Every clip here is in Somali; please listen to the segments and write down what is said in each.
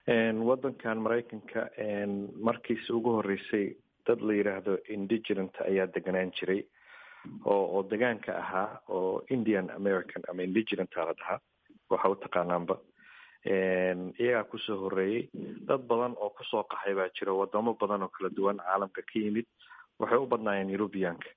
waddankan maraykanka markiisi ugu horreysay dad la yidhaahdo indigenant ayaa deganaan jiray oo oo degaanka ahaa oo indian american ama indigenanta la dhahaa waxa u taqaanaanba iyagaa kusoo horreeyey dad badan oo kusoo qaxay baa jira wadamo badan oo kala duwan caalamka ka yimid waxay u badnaayeen eurubianka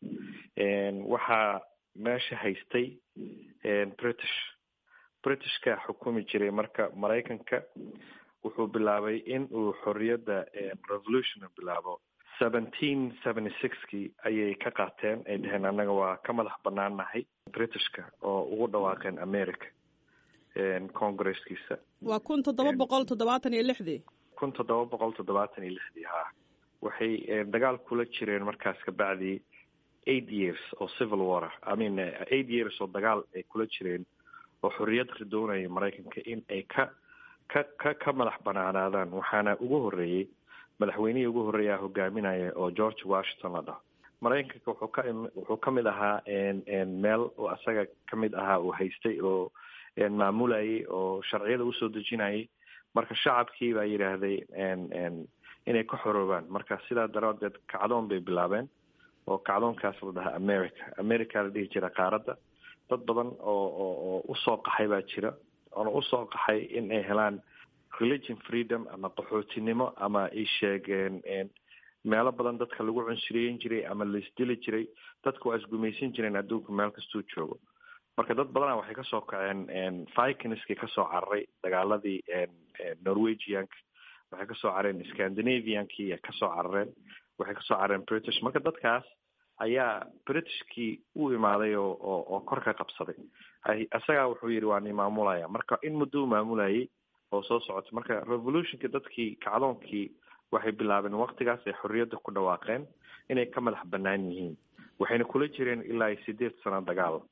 waxaa meesha haystay british britishka xukumi jiray marka maraykanka wuxuu bilaabay in uu xorriyadda revolution bilaabo seventeen seventy sixkii ayay ka qaateen ay dhaheen annaga waa ka madax banaan nahay britishka oo ugu dhawaaqeen america congresskiisa waa kun toddoba boqol toddobaatan iyo lixdii kun toddoba boqol toddobaatan iyo lixdii ha waxay dagaal kula jireen markaas kabacdii eight years oo civil war i mean eight years oo dagaal ay kula jireen oo xorriyad ridoonaya maraykanka in ay ka ka ka ka madax banaanaadaan waxaana ugu horreeyey madaxweynihii ugu horreeyaa hogaaminaya oo george washington la dhaho maraykanka wuxuu ka wuxuu ka mid ahaa meel oo asaga ka mid ahaa uu haystay oo maamulayay oo sharciyada usoo dejinayay marka shacabkii baa yidhaahday inay ka xoroobaan marka sidaa daraadeed kacdoon bay bilaabeen oo kacdoonkaas la dhahaa america america la dhihi jira qaaradda dad badan oo oo oo usoo qaxay baa jira oona usoo qaxay in ay helaan religion freedom ama qaxootinimo ama ay sheegeen meelo badan dadka lagu cunsuriyeyn jiray ama laisdili jiray dadka waa isgumaysan jireen adduunka meel kastuu joogo marka dad badana waxay kasoo kaceen vikinskii kasoo cararay dagaaladii norwegianka waxay kasoo carareen scandinaviankii kasoo carareen waxay kasoo carareen british marka dadkaas ayaa britishkii u imaaday oo oo oo kor ka qabsaday isagaa wuxuu yidhi waa ni maamulaya marka in muddo u maamulayay oo soo socota marka revolutionki dadkii kacdoonkii waxay bilaabeen waktigaas ay xorriyadda ku dhawaaqeen inay ka madax banaan yihiin waxayna kula jireen ilaa sideed sano dagaal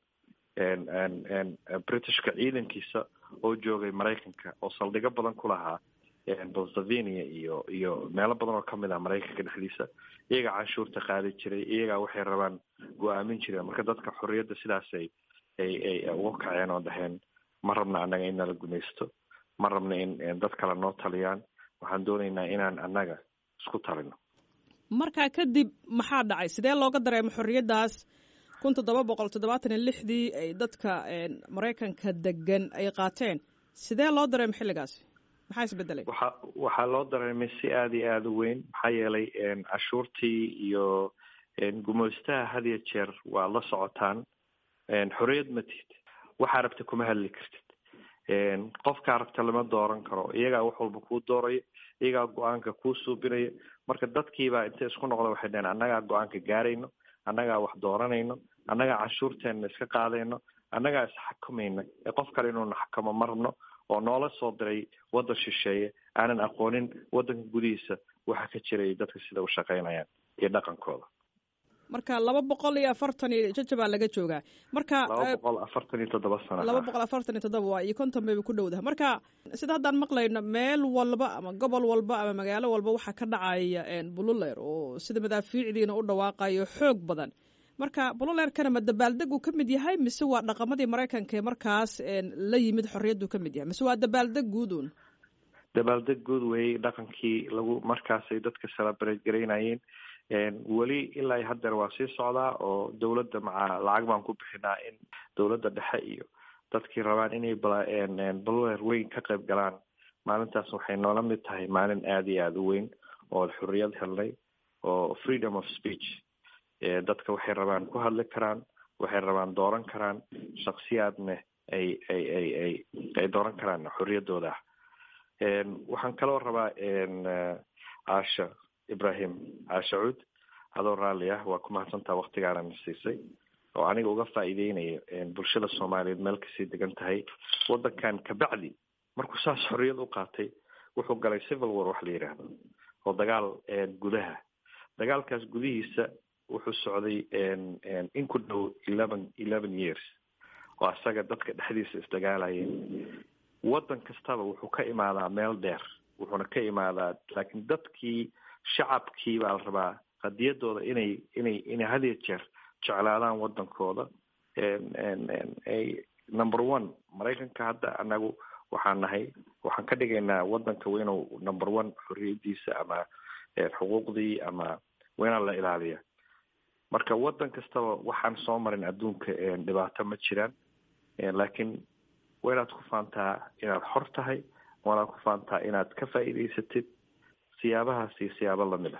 britishka ciidankiisa oo joogay maraykanka oo saldhigo badan ku lahaa pennsylvania iyo iyo meelo badan oo kamid ah maraykanka dhexdiisa iyagaa canshuurta qaadi jiray iyagaa waxay rabaan go-aamin jireen marka dadka xorriyadda sidaasay ay ay uga kaceen oo dhaheen ma rabna annaga in nala gumaysto ma rabna in dad kale noo taliyaan waxaan doonaynaa inaan annaga isku talino markaa kadib maxaa dhacay sidee looga dareemo xorriyaddaas kun toddoba boqol toddobaatan iyo lixdii ay dadka maraykanka degan ay qaateen sidee loo dareemo xilligaasi maxaa isbedelay waxa waxaa loo dareemay si aada iyo aada u weyn maxaa yeelay cashuurtii iyo gumaystaha had iyo jeer waa la socotaan xorriyad ma tihid waxaa rabta kuma hadli kartid qofkaa rabta lama dooran karo iyagaa wax walba kuu doorayo iyagaa go-aanka kuu suubinayo marka dadkiibaa intay isku noqda waxay dhaheen annagaa go-aanka gaarayno annagaa wax dooranayno annagaa canshuurteenna iska qaadayno annagaa isxakamayna ee qof kale inuuna xakamo ma rabno oo noola soo diray waddan shisheeye aanan aqoonin waddanka gudihiisa waxa ka jiray dadka sida u shaqaynayaan iyo dhaqankooda marka laba boqol iyo afartan iyo jajabaa laga joogaa marka laba boqol afartan iyo toddoba sano laba boqol afartan iyo toddoba waa iyo konton bayba ku dhowdaha marka sida haddaan maqlayno meel walba ama gobol walba ama magaalo walba waxaa ka dhacaya bululeer oo sida madaafiicdiina u dhawaaqayo xoog badan marka bululeerkana ma dabaaldeg uu ka mid yahay mise waa dhaqamadii maraykanka ee markaas la yimid xorriyaddu ka mid yahay mise waa dabaaldeg guud uun dabaaldeg guud weeyey dhaqankii lagu markaasay dadka celebrate garaynayeen weli ilaa haddeer waa sii socdaa oo dowladda maca lacag baan ku bixinaa in dowladda dhexe iyo dadkii rabaan inay bululeer weyn ka qayb galaan maalintaas waxay noola mid tahay maalin aada iyo aada u weyn oo xorriyad helnay oo freedom of speech dadka waxay rabaan ku hadli karaan waxay rabaan dooran karaan shaksiyaadna ay ay ay ay ay dooran karaan xorriyaddooda ah waxaan kaloo rabaa caasha ibrahim caasha cuud adoo raalli ah waa ku mahadsantaa waktigaanana siisay oo aniga uga faa'iideynayo bulshada soomaaliyeed meel kasii degan tahay waddankan kabacdi markuu saas xorriyad u qaatay wuxuu galay civil war wax la yidhaahdo oo dagaal gudaha dagaalkaas gudihiisa wuxuu socday in ku dhow eleven eleven years oo asaga dadka dhexdiisa isdagaalayeen waddan kastaba wuxuu ka imaadaa meel dheer wuxuuna ka imaadaa laakiin dadkii shacabkii baa la rabaa qadiyadooda inay inay inay hadiyo jeer jeclaadaan waddankooda number one maraykanka hadda anagu waxaan nahay waxaan ka dhigaynaa wadanka waa inuu number one xorriyadiisa ama xuquuqdii ama waa inaan la ilaaliya marka wadan kastaba waxaan soo marin adduunka dhibaato ma jiraan laakiin waa inaad ku faantaa inaad xor tahay waa inaad ku faantaa inaad ka faa'iidaysatid siyaabahaas iyo siyaabo lamid ah